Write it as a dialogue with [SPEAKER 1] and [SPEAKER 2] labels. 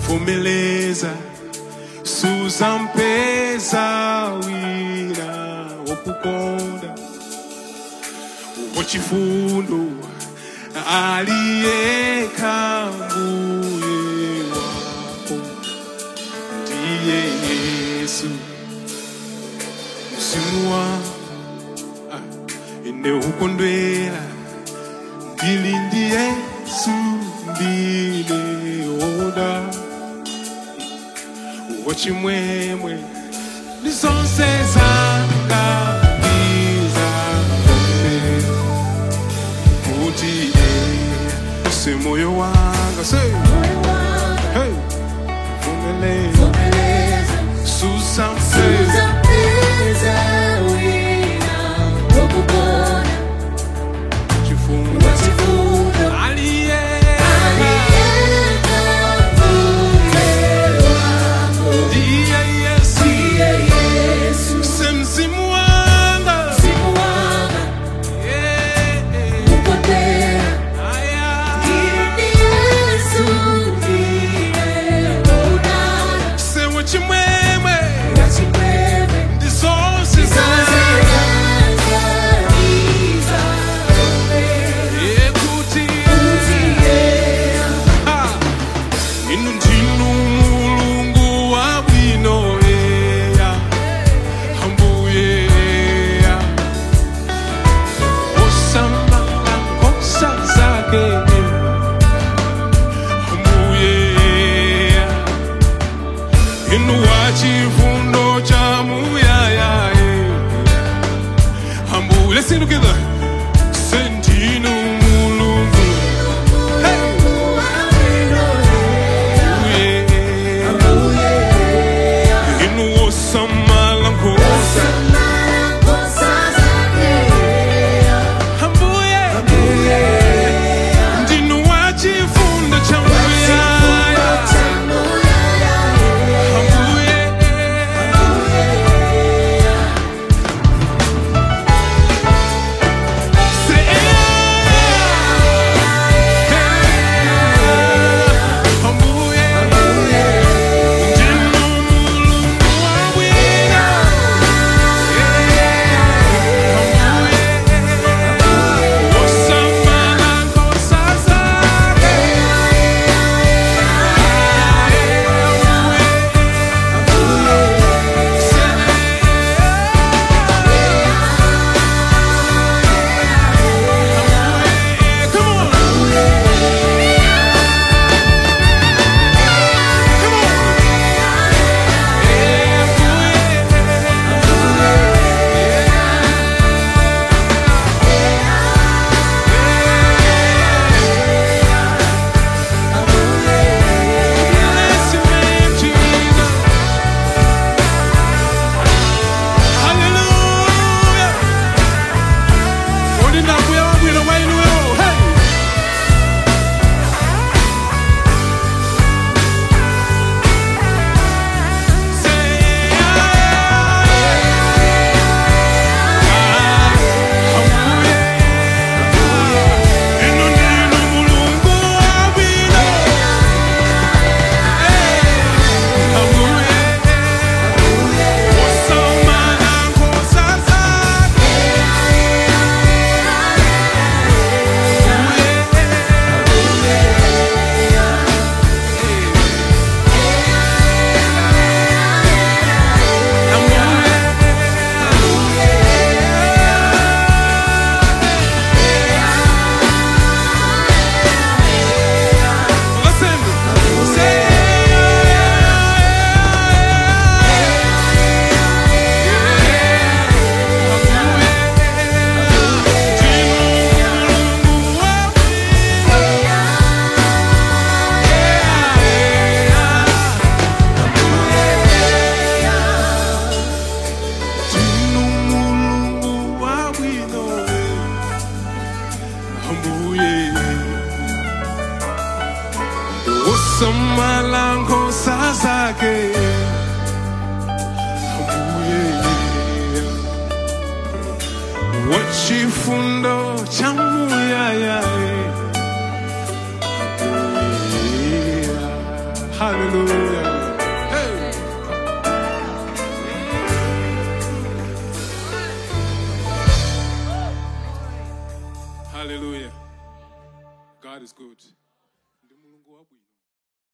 [SPEAKER 1] vomeleza suzampeza wina wokukonda wachifundo aliyeka mbuye wako ndiye yesu mzimu wangu ah, ine ukondwera ndili ndi yesu ndineoda wachimwemwe ndi zonse zanga ndizakome kuti iye se moyo wanga se hey, vumeleza susampeza chifungo aliye ndiye yesu se mzimu wanga yeah, yeah. aya se wachimwemwe ndi zonse zanga yekuti Ah, inu ndinu mulungu wabwino eya ambuye eya osamala nkosa zake ambuye eya inu wachifundo cha muyaya ambuye let's sing together sendinu mulungu hey. inu osamala nkosa ambuye ndinu wachifundo cha muyaya ambuye malango zake abuye wachifundo cha muyaya Hallelujah. Hey. Hallelujah. God is good. Ndi mulungu wabwino.